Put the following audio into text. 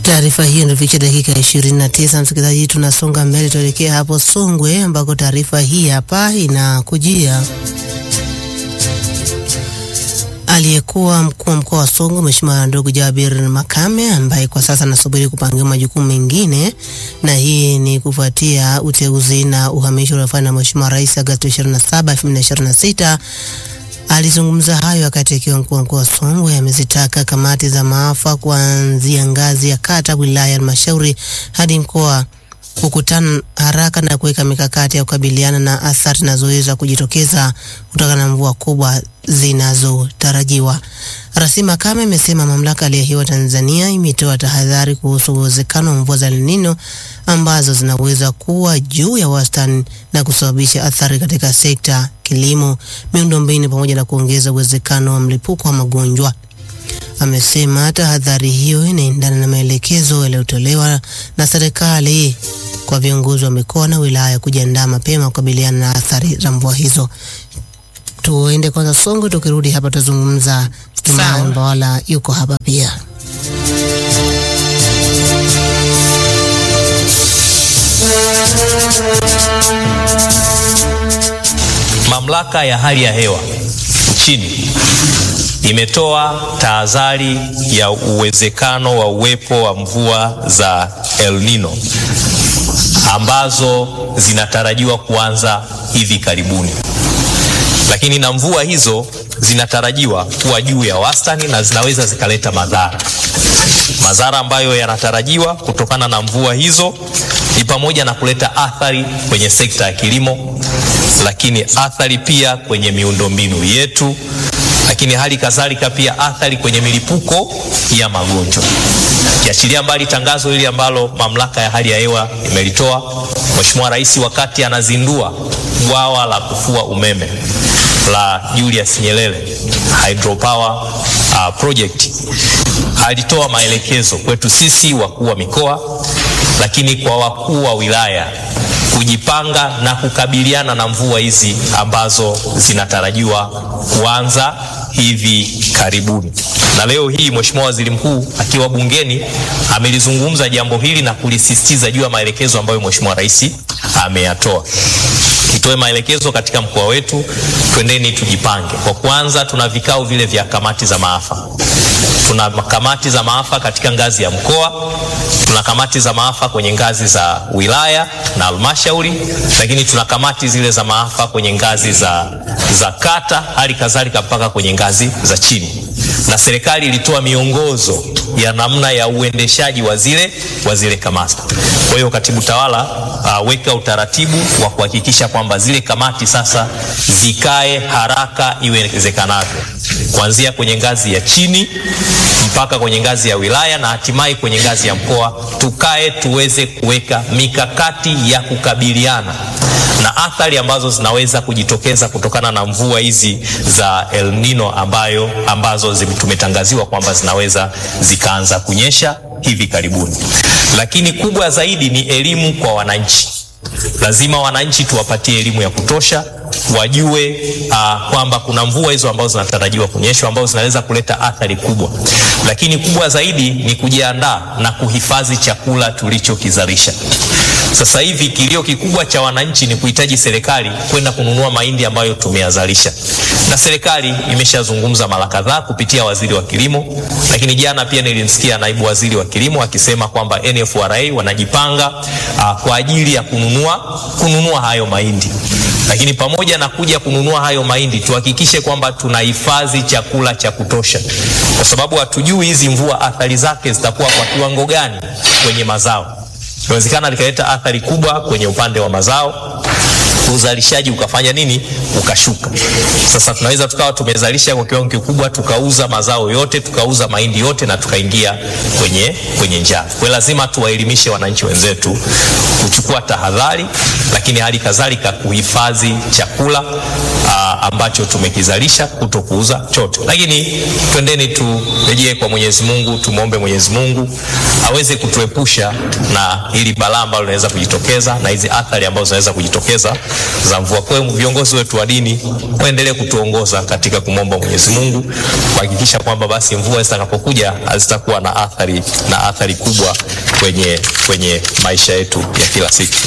Taarifa hiyo inafikisha dakika 29. Msikilizaji, tunasonga mbele, tuelekea hapo Songwe ambako taarifa hii hapa inakujia. Aliyekuwa mkuu wa mkoa wa Songwe Mheshimiwa ndugu Jabir Makame ambaye kwa sasa anasubiri kupangiwa majukumu mengine, na hii ni kufuatia uteuzi na uhamisho uliofanywa na Mheshimiwa Rais Agosti 27, 2026. Alizungumza hayo wakati akiwa mkuu wa mkoa wa Songwe. Amezitaka kamati za maafa kuanzia ngazi ya kata, wilaya, halmashauri hadi mkoa kukutana haraka na kuweka mikakati ya kukabiliana na athari zinazoweza kujitokeza kutokana na mvua kubwa zinazotarajiwa. Rasi Makame amesema mamlaka ya hewa Tanzania imetoa tahadhari kuhusu uwezekano wa mvua za El Nino ambazo zinaweza kuwa juu ya wastani na kusababisha athari katika sekta kilimo, miundombinu pamoja na kuongeza uwezekano wa mlipuko wa magonjwa. Amesema tahadhari hiyo inaendana na maelekezo yaliyotolewa na serikali kwa viongozi wa mikoa na wilaya kujiandaa mapema kukabiliana na athari za mvua hizo. Tuende kwanza Songwe, tukirudi hapa tutazungumza. Jumaa Mbawala yuko hapa pia. Mamlaka ya hali ya hewa nchini imetoa tahadhari ya uwezekano wa uwepo wa mvua za El Nino ambazo zinatarajiwa kuanza hivi karibuni, lakini na mvua hizo zinatarajiwa kuwa juu ya wastani na zinaweza zikaleta madhara. Madhara ambayo yanatarajiwa kutokana na mvua hizo ni pamoja na kuleta athari kwenye sekta ya kilimo, lakini athari pia kwenye miundombinu yetu, lakini hali kadhalika pia athari kwenye milipuko ya magonjwa. Kiachilia mbali tangazo hili ambalo mamlaka ya hali ya hewa imelitoa, Mheshimiwa Rais wakati anazindua bwawa la kufua umeme la Julius Nyerere Hydropower uh, project alitoa maelekezo kwetu sisi wakuu wa mikoa, lakini kwa wakuu wa wilaya kujipanga na kukabiliana na mvua hizi ambazo zinatarajiwa kuanza hivi karibuni. Na leo hii Mheshimiwa Waziri Mkuu akiwa bungeni amelizungumza jambo hili na kulisisitiza juu ya maelekezo ambayo Mheshimiwa Rais ameyatoa. Tutoe maelekezo katika mkoa wetu, twendeni tujipange. Kwa kwanza, tuna vikao vile vya kamati za maafa. Tuna kamati za maafa katika ngazi ya mkoa, tuna kamati za maafa kwenye ngazi za wilaya na halmashauri, lakini tuna kamati zile za maafa kwenye ngazi za, za kata, hali kadhalika mpaka kwenye ngazi za chini, na serikali ilitoa miongozo ya namna ya uendeshaji wa zile wa zile kamati. Kwa hiyo katibu tawala uh, weka utaratibu wa kuhakikisha kwamba zile kamati sasa zikae haraka iwezekanavyo, kuanzia kwenye ngazi ya chini mpaka kwenye ngazi ya wilaya na hatimaye kwenye ngazi ya mkoa, tukae tuweze kuweka mikakati ya kukabiliana na athari ambazo zinaweza kujitokeza kutokana na mvua hizi za El Nino ambayo ambazo tumetangaziwa kwamba zinaweza zikaanza kunyesha hivi karibuni. Lakini kubwa zaidi ni elimu kwa wananchi. Lazima wananchi tuwapatie elimu ya kutosha, wajue uh, kwamba kuna mvua hizo ambazo zinatarajiwa kunyesha ambazo zinaweza kuleta athari kubwa. Lakini kubwa zaidi ni kujiandaa na kuhifadhi chakula tulichokizalisha. Sasa hivi kilio kikubwa cha wananchi ni kuhitaji serikali kwenda kununua mahindi ambayo tumeyazalisha, na serikali imeshazungumza mara kadhaa kupitia waziri wa kilimo, lakini jana pia nilimsikia naibu waziri wa kilimo akisema kwamba NFRA wanajipanga uh, kwa ajili ya kununua kununua hayo mahindi lakini pamoja na kuja kununua hayo mahindi tuhakikishe kwamba tunahifadhi chakula cha kutosha, kwa sababu hatujui hizi mvua athari zake zitakuwa kwa kiwango gani kwenye mazao. Inawezekana likaleta athari kubwa kwenye upande wa mazao, uzalishaji ukafanya nini, ukashuka. Sasa tunaweza tukawa tumezalisha kwa kiwango kikubwa, tukauza mazao yote, tukauza mahindi yote na tukaingia kwenye, kwenye njaa. Kwa lazima tuwaelimishe wananchi wenzetu kuchukua tahadhari, lakini hali kadhalika kuhifadhi chakula aa, ambacho tumekizalisha kuto kuuza chote. Lakini twendeni turejee kwa Mwenyezi Mungu, tumwombe Mwenyezi Mungu aweze kutuepusha na hili balaa ambalo linaweza kujitokeza na hizi athari ambazo zinaweza kujitokeza za mvua. Kwa hiyo viongozi wetu wa dini waendelee kutuongoza katika kumwomba Mwenyezi Mungu kuhakikisha kwamba basi mvua zitakapokuja hazitakuwa na athari na athari kubwa kwenye, kwenye maisha yetu ya kila siku.